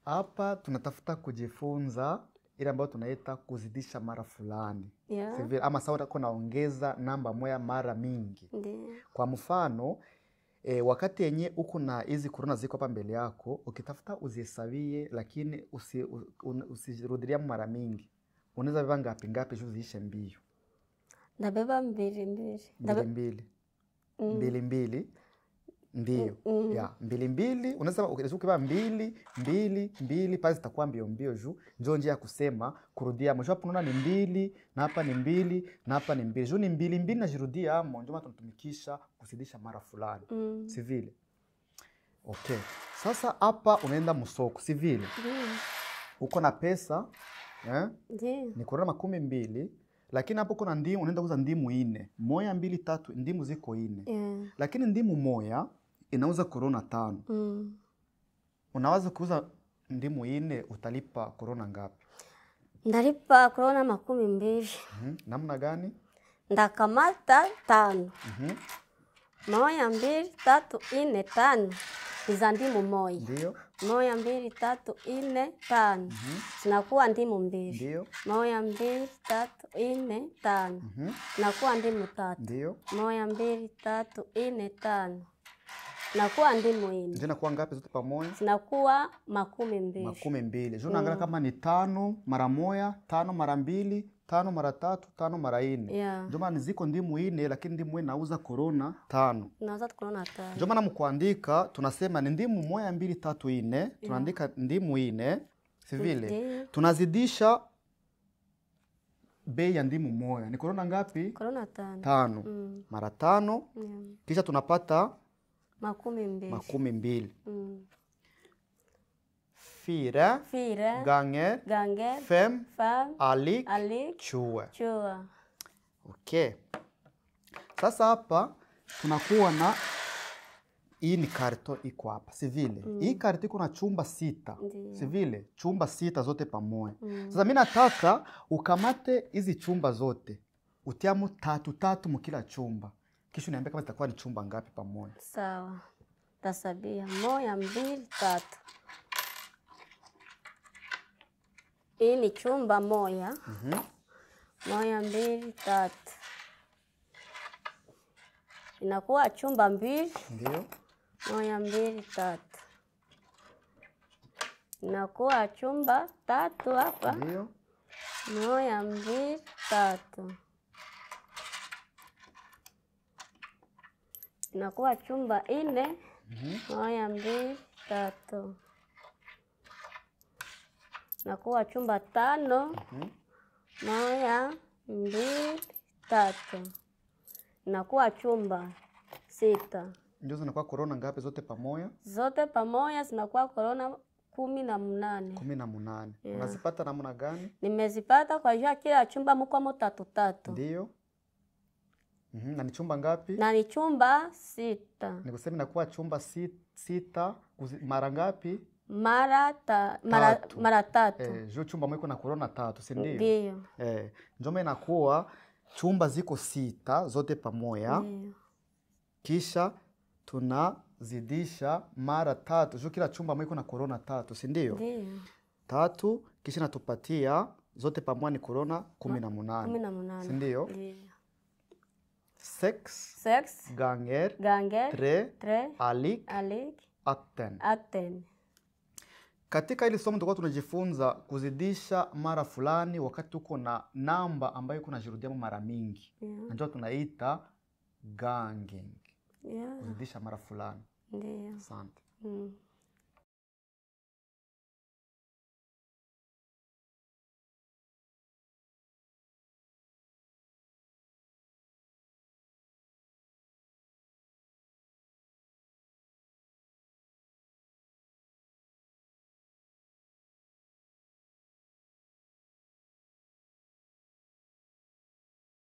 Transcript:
hapa tunatafuta kujifunza ile ambayo tunaita kuzidisha mara fulani Yeah. Si vile- ama sawa utakuwa naongeza namba moya mara mingi Ndiyo. kwa mfano e, wakati yenye uko na hizi korona ziko hapa mbele yako ukitafuta uzihesabie lakini usi, u- un- usirudilia mara mingi unaweza beba ngapi ngapi juu ziishe mbio Ndabeba mbili mbili. mbili Ndabe- mbili Mm. mbili mbili ndio Mm. ya mbili mbili unaweza unaweza ukibeba mbili mbili mbili pale zitakuwa mbio mbio juu njo njia ya kusema kurudia mwisho hapo unaona ni mbili na hapa ni mbili na hapa ni mbili juu ni mbili mbili najirudia amo ndio maana tunatumikisha kuzidisha mara fulani Mm. si vile okay sasa hapa unaenda msoko si vile Ndiyo. uko na pesa eh? Ndiyo. ni korona makumi mbili lakini hapo kuna ndimu unaenda kuuza ndimu ine moya mbili tatu ndimu ziko ine Yeah. lakini ndimu moya inauza korona tano Mm. unaweza kuuza ndimu ine utalipa korona ngapi Ndalipa korona makumi mbili. Mhm. namna gani Ndakamata tano. Mhm. Moya mbili tatu ine tano. Iza ndimu moya. ndio Moya mbili tatu ine tano. Zinakuwa ndimu mbili. ndio Moya mbili tatu ine tano. Mhm. Nakuwa ndimu tatu. ndio Moya mbili tatu ine tano. Nakuwa ndimu ine. ndio nakuwa ngapi zote pamoja Zinakuwa makumi mbili. makumi mbili juu naangalia kama ni tano mara moya tano mara mbili tano mara tatu tano mara ine Yeah. ndio maana ziko ndimu ine lakini ndimu ine nauza korona tano Naweza tukaona tano. ndio maana mkuandika tunasema ni ndimu moya mbili tatu ine tunaandika ndimu ine si vile Ndiyo. tunazidisha bei ya ndimu moya ni korona ngapi Korona tano. tano Mm. mara tano Yeah. kisha tunapata Makumi mbili. makumi mbili Mm. fire Fire. ganger Ganger. fem Fem. alik Alik. chue Chua. okay sasa hapa tunakuwa na hii ni karto iko hapa si vile hii karto iko na chumba sita Ndiyo. si vile chumba sita zote pamoja Mm. sasa mi nataka ukamate hizi chumba zote utiamu tatu tatu mukila chumba kisha niambia kama zitakuwa ni chumba ngapi pamoja Sawa. Tasabia. Moya mbili tatu. Hii ni chumba moya. Mhm. Moya mbili tatu. Inakuwa chumba mbili. ndio Moya mbili tatu. Inakuwa chumba tatu hapa. ndio Moya mbili tatu. Inakuwa chumba ine. Moya mbili tatu. Inakuwa chumba tano. Mhm. Moya mbili tatu. Inakuwa chumba sita. ndio zinakuwa korona ngapi zote pamoja Zote pamoja zinakuwa korona kumi na mnane. kumi na munane Yeah. unazipata namna gani Nimezipata kwa jua kila chumba mukwamo tatu tatu, ndio Mhm, na ni chumba ngapi na ni chumba sita nikusema inakuwa chumba si- sita kuzi- mara ngapi mara ta, mara, Tatu. mara tatu eh, juu chumba mwiko na korona tatu si ndio ndiyo eh, njoma inakuwa chumba ziko sita zote pamoja ndiyo kisha tunazidisha mara tatu juu kila chumba mwiko na korona tatu si ndio ndiyo tatu kisha natupatia zote pamoja ni korona kumi na kumi munane na munane si ndio ndiyo sex sex ganger ganger tre tre alik alik akten aten katika hili somo tulikuwa tunajifunza kuzidisha mara fulani wakati uko na namba ambayo iko najirudiamo mara mingi yeah. najua tunaita ganging yeah. kuzidisha mara fulani ndiyo asante mm.